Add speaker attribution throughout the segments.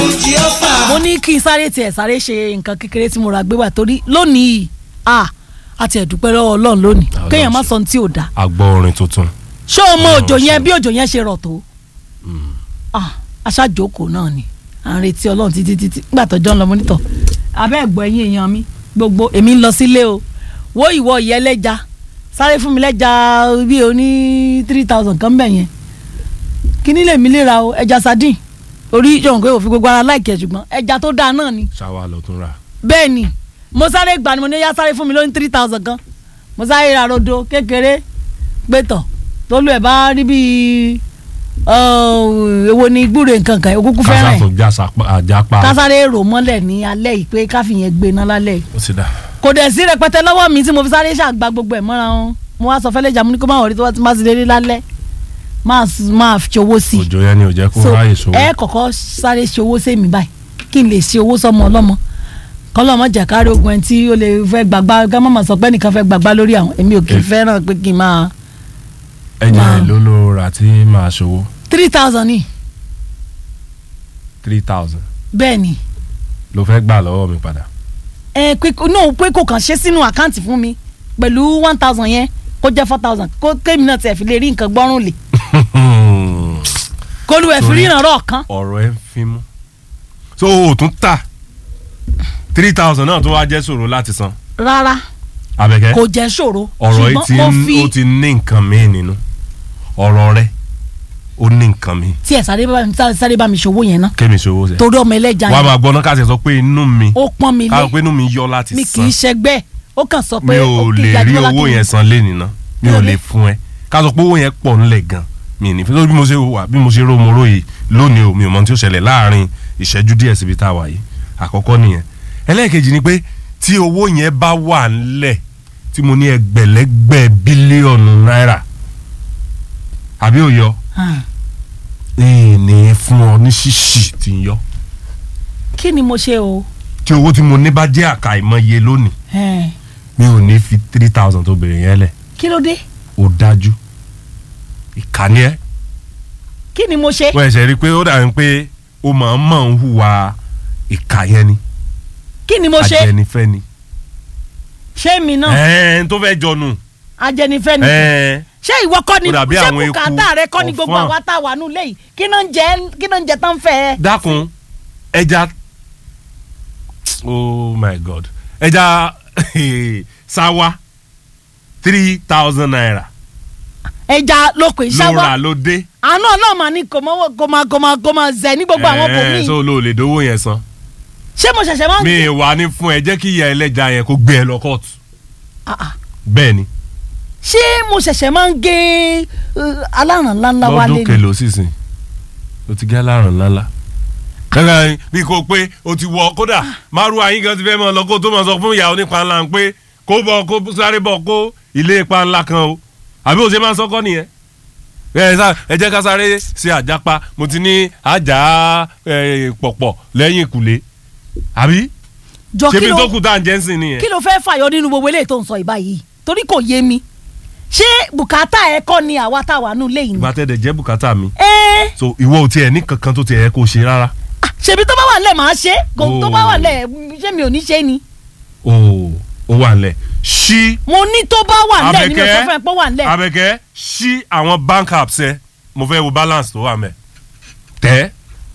Speaker 1: mo ní kí n sáré tiẹ̀ sáré ṣe nǹkan kékeré tí mo ra gbé wá torí lónìí ah àti ẹ̀dúpẹ́ lọ́wọ́ ọlọ́run lónìí
Speaker 2: Ọlọ́run
Speaker 1: kéèyàn má
Speaker 2: ṣe.
Speaker 1: sọ ohun tí ò dáa
Speaker 2: a gbọ́ orin tuntun.
Speaker 1: ṣé o mọ
Speaker 2: Ọlọ́run
Speaker 1: òjò yẹn
Speaker 2: ṣe.
Speaker 1: bí òjò yẹn ṣe rọ̀ tó ah aṣáájókòó náà ni à ń retí ọlọ́run títí títí nígbà tọ́jọ́ ń lọ mọ́nítọ̀ abẹ́ ẹ̀gbọ́ ẹ̀yìn èèyàn mi gbogbo èmi ń lọ sílé o wo ìwọ ìyẹ́ lẹ́ja sáré fún mi lẹ́ja bí o ní three thousand kan bẹ̀ yẹn kíní lè mi lè ra o ẹja sardine orí yọ̀hún pé òfin gbogbo ara láìkẹ́ ṣùgbọ́n ẹja tó dáa náà ni
Speaker 2: ṣáwa ló tún rà.
Speaker 1: bẹ́ẹ̀ ni mo sáré gbà ni mo ní yá sáré fún mi lóyún three thousand kan mo sáré ra rodo kékeré gbẹtọ̀ tólú ẹ̀ bá rí bíi ọ̀, èwo ni gbúre nǹkan kan òkúkú
Speaker 2: kásá
Speaker 1: fẹ́ràn
Speaker 2: tó
Speaker 1: ẹ̀
Speaker 2: já sapa- àjápa.
Speaker 1: kásáré rò mọ́lẹ̀ ní alẹ́ yìí pé káfíyẹn gbé iná lálẹ́ yìí
Speaker 2: ó ti dà.
Speaker 1: kò dẹ̀ sí rẹpẹtẹ lọ́wọ́ mi tí mo fi sáré ṣàgbà gbogbo ẹ̀ mọ́ra wọn mo wá sọ fẹ́lẹ́ jà mo ní kó má wọrí tó bá ti má ti délé lálẹ́ máa s- máa fi owó sí i
Speaker 2: òjò yẹn ni ò jẹ́ kó
Speaker 1: so
Speaker 2: ráyè sówó.
Speaker 1: ẹ kọ́kọ́ sáré ṣe owó sẹ́mi báyìí kí n lè ṣe owó sọmọ ọlọ́mọ kọ́lọ́mọ jẹ́ kárí ogun ẹni tí ó lè fẹ́ gbàgbá ká má má sọ pé nìkan fẹ́ gbàgbá lórí àwọn èmi ò kì í
Speaker 2: Eh.
Speaker 1: fẹ́ràn pé kí n máa
Speaker 2: ẹ̀jẹ̀
Speaker 1: máa-
Speaker 2: ló ló rà tí màá ṣòwò
Speaker 1: three thousand ni
Speaker 2: three thousand
Speaker 1: bẹ́ẹ̀ ni
Speaker 2: ló fẹ́ gbà lọ́wọ́ mi padà.
Speaker 1: ẹ pé kó- no pé kò kàn ṣe sínú àkáǹtì fún mi pẹ̀lú one thousand yẹn kó jẹ́ four thousand kó kémi náà tiẹ̀ fi lè rí nǹkan gbọ́rùn lè kó lu ẹ̀ fi
Speaker 2: Torí-
Speaker 1: ríran rọ̀ kan
Speaker 2: ọ̀rọ̀ ẹ̀ ń fi mú. so o tún tà three thousand náà tó wá jẹ́ ṣòro láti san.
Speaker 1: rárá
Speaker 2: Àbẹ̀kẹ́
Speaker 1: kò jẹ́ ṣòro
Speaker 2: ọ̀rọ̀ yìí ti
Speaker 1: ṣùgbọ́n mo
Speaker 2: ń-
Speaker 1: fi
Speaker 2: ó ti ní nǹkan míì nínú ọ̀rọ̀ rẹ̀ ó ní nǹkan míì
Speaker 1: tiẹ̀ sáré bá mi sáré bá mi ṣòwò yẹn ná
Speaker 2: kémi ṣòwò sẹ́.
Speaker 1: torí ọmọ ẹlẹ́ja
Speaker 2: wàá
Speaker 1: yẹn
Speaker 2: máa gbọ́ náà káṣí sọ pé inú mi
Speaker 1: ó pọ́n mi lé
Speaker 2: káwọn pé inú mi yọ láti
Speaker 1: mi kì í
Speaker 2: san
Speaker 1: ṣẹgbẹ́ ó kàn sọ
Speaker 2: mi
Speaker 1: pé
Speaker 2: ò
Speaker 1: òkè
Speaker 2: lè rí
Speaker 1: Ìyájúmọ́lá
Speaker 2: owó
Speaker 1: kí
Speaker 2: yẹn
Speaker 1: ni-
Speaker 2: san lé nìna mi ò
Speaker 1: Kí ló
Speaker 2: lè
Speaker 1: dé?
Speaker 2: fún ẹ ká sọ pé owó yẹn pọ̀ nílẹ̀ gan mi ní fún bí mo ṣe wà bí mo ṣe ró mo róye lónìí o mi ò mọ ohun tí ó ṣẹlẹ̀ láàrin ìṣẹ́jú díẹ̀ síbi tá a wà yìí àkọ́kọ́ nìyẹn ẹlẹ́ẹ̀kejì ni pé tí owó yẹn bá wà ńlẹ̀ tí mo ní ẹgbẹ̀lẹ́gbẹ̀ bílíọ̀nù náírà àbí ò yọ
Speaker 1: Ah,
Speaker 2: ní fún ọ ní ṣíṣì tí ń yọ
Speaker 1: kí ni mo ṣe o
Speaker 2: tí owó tí mo ní bá jẹ́ àkàìmọye lónìí
Speaker 1: Eh,
Speaker 2: mi ò ní fi three thousand tó bèrè yẹn lẹ̀
Speaker 1: kí ló dé
Speaker 2: ó dájú ìkànnì ẹ
Speaker 1: kí ni mo ṣe
Speaker 2: wọ́n ẹ̀ṣẹ̀ rí i pé ó dàbí pé ó máa ń mọ̀ ń hùwà ìkà yẹn ni
Speaker 1: kí ni mo ṣe
Speaker 2: ajẹnifẹ́ ni
Speaker 1: ṣé mi náà
Speaker 2: ẹ̀ẹ́n tó fẹ́ jọnu
Speaker 1: ajẹnifẹ́ ni
Speaker 2: ẹ̀ẹ́n
Speaker 1: ṣé ìwọ kọ́ ni
Speaker 2: Ó dàbí
Speaker 1: ṣé
Speaker 2: àwọn eku
Speaker 1: bùkátà rẹ kọ́ ni gbogbo
Speaker 2: ọ̀fọ́n.
Speaker 1: àwa tá a wà nù lẹ́yìn kí náà ń jẹ kí náà ń jẹ tán fẹ́ ẹ.
Speaker 2: dákun ẹja oh my god ẹja sáwá three thousand naira
Speaker 1: ẹja lóko
Speaker 2: ló
Speaker 1: ìṣáwá
Speaker 2: rà ló dé
Speaker 1: àánú náà mà ní kò mọ kò máa kò máa kò máa zẹ ní gbogbo àwọn
Speaker 2: ẹ̀ẹ́n
Speaker 1: bòmíì
Speaker 2: so ló lè dówó yẹn san
Speaker 1: ṣé mo ṣẹ̀ṣẹ̀ máa ń
Speaker 2: mi wà ní fún ẹ jẹ́ kí ìyá ẹlẹ́ja yẹn kó gbé ẹ lọ kóòtù
Speaker 1: Ah, ah.
Speaker 2: bẹ́ẹ̀ ni
Speaker 1: ṣé mo ṣẹ̀ṣẹ̀ máa ń gé uh, aláràn ńláńlá wálé
Speaker 2: lọ́dún
Speaker 1: ni
Speaker 2: kẹlò sísìn o ti gẹ́ alárùn ńláńlá. gẹ́gẹ́ bí kò pé o ti wọ kódà márùn ayín kan ti fẹ́ mọ́ lọ kó tó mọ̀ sọ fún ìyàwó nípa ńlá ń pé kó bọ̀ kó sáré bọ̀ kó ilé ipa ńlá kan o àbí o ṣe máa ń sọ́kọ́ nìyẹn. ẹ sá ẹ jẹ́ ká sáré ṣe àjápa mo ti ní àjà ẹ, pọ̀pọ̀ lẹ́yìn ìkùlé àbí
Speaker 1: jọ kí
Speaker 2: ṣebí
Speaker 1: ló
Speaker 2: tó kù tá à ń jẹ́ ń sìn nìyẹn.
Speaker 1: kí ló fẹ́ fàyọ nínú gbogbo eléyìí tó ń sọ ìbá yìí torí kò yé mi ṣé bùkátà ẹ kọ́ ni àwa tá a wà nù lẹ́yìn ni.
Speaker 2: ìgbà tẹ̀dẹ̀ jẹ́ bùkátà mi
Speaker 1: ẹ
Speaker 2: so ìwọ ò tiẹ̀ ní kankan tó tiẹ̀ yẹ kó ṣe rárá.
Speaker 1: ah, ṣèbí tó bá wà nílẹ̀ máa ṣe kò tó bá
Speaker 2: Oh.
Speaker 1: wà nílẹ̀ ṣé mi ò ní ṣe ni.
Speaker 2: o ò wà nílẹ̀ ṣí
Speaker 1: mo ní tó bá wà nílẹ̀ ni mi ò sọ
Speaker 2: Àbẹ̀kẹ́.
Speaker 1: fún ẹ pé ó wà nílẹ̀.
Speaker 2: Abẹ́kẹ́ ṣí àwọn bank apps ẹ mo fẹ́ wo balance tó wà mẹ́ tẹ́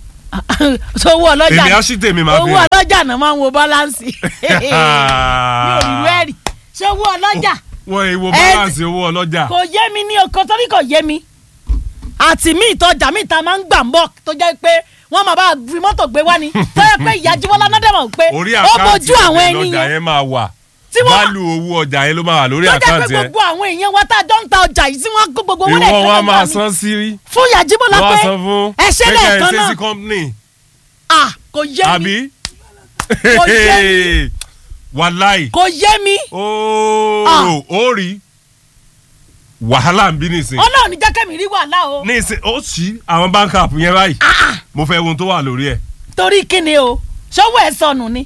Speaker 1: so owó ọlọ́jà
Speaker 2: èmi á ṣí tèmi máa fi
Speaker 1: owó
Speaker 2: hàn.
Speaker 1: ọlọ́jà náà máa ń wo báláǹsì mi ò rí rẹ́ẹ̀rì ṣé owó ọlọ́jà
Speaker 2: wọ́n èwo
Speaker 1: Ẹ-
Speaker 2: balance owó ọlọ́jà
Speaker 1: kò yé mi ní oko torí kò yé mi àti mí ìtọ́jà mi ta máa ń gbà ń bọ̀ tó jẹ́ pé wọ́n máa bá fi mọ́tò gbé wá ni tó yẹ pé ìyá jíbọ́lá náà dẹ̀ mọ̀ pé
Speaker 2: orí
Speaker 1: ó
Speaker 2: àkáǹtì
Speaker 1: bójú àwọn ẹni
Speaker 2: ọjà
Speaker 1: yẹn
Speaker 2: yẹn máa wà
Speaker 1: Tí wọ́n-
Speaker 2: válù owó ọjà yẹn ló máa wà lórí
Speaker 1: tó jẹ́ pé
Speaker 2: àkáǹtì ẹ
Speaker 1: gbogbo àwọn èèyàn wa tá a jọ ń ta ọjà yìí tí wọ́n kó gbogbo owó
Speaker 2: ìwọ
Speaker 1: lẹ́ẹ̀kan
Speaker 2: wọn
Speaker 1: náà
Speaker 2: máa
Speaker 1: wá mi.
Speaker 2: san sí rí
Speaker 1: fún ìyá jíbọ́lá
Speaker 2: wọ́n á
Speaker 1: pé
Speaker 2: san fún
Speaker 1: ẹṣẹ́ lẹ́ẹ̀kan náà
Speaker 2: sí company
Speaker 1: ah kò yé mi
Speaker 2: àbí
Speaker 1: Kò yé
Speaker 2: wàláì
Speaker 1: kò yé mi Ah.
Speaker 2: ooo ó rí wàhálà ń bí nìsín
Speaker 1: ọlọ́run ní jẹ́ kẹ́mi rí wàhálà o
Speaker 2: ní ìsìn ó ṣí àwọn bank app yẹn báyìí mo fẹ́ wo ohun tó wà lórí ẹ̀
Speaker 1: torí kíni o ṣọwọ́ ẹ̀ sọnù ni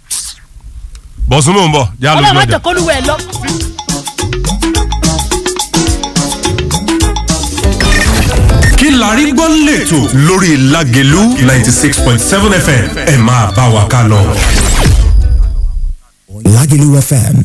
Speaker 2: bọ̀sùn mò ń bọ̀ já
Speaker 1: ọlọ́run
Speaker 2: lójú
Speaker 1: má
Speaker 2: ọjà.
Speaker 1: jẹ́ kó lúwẹ̀ lọ.
Speaker 3: kí la rí gbọ́ lẹ́tọ̀ lórí Lágelú ninety six point seven FM ẹ máa bá wa ká lọ.
Speaker 4: Lagelu FM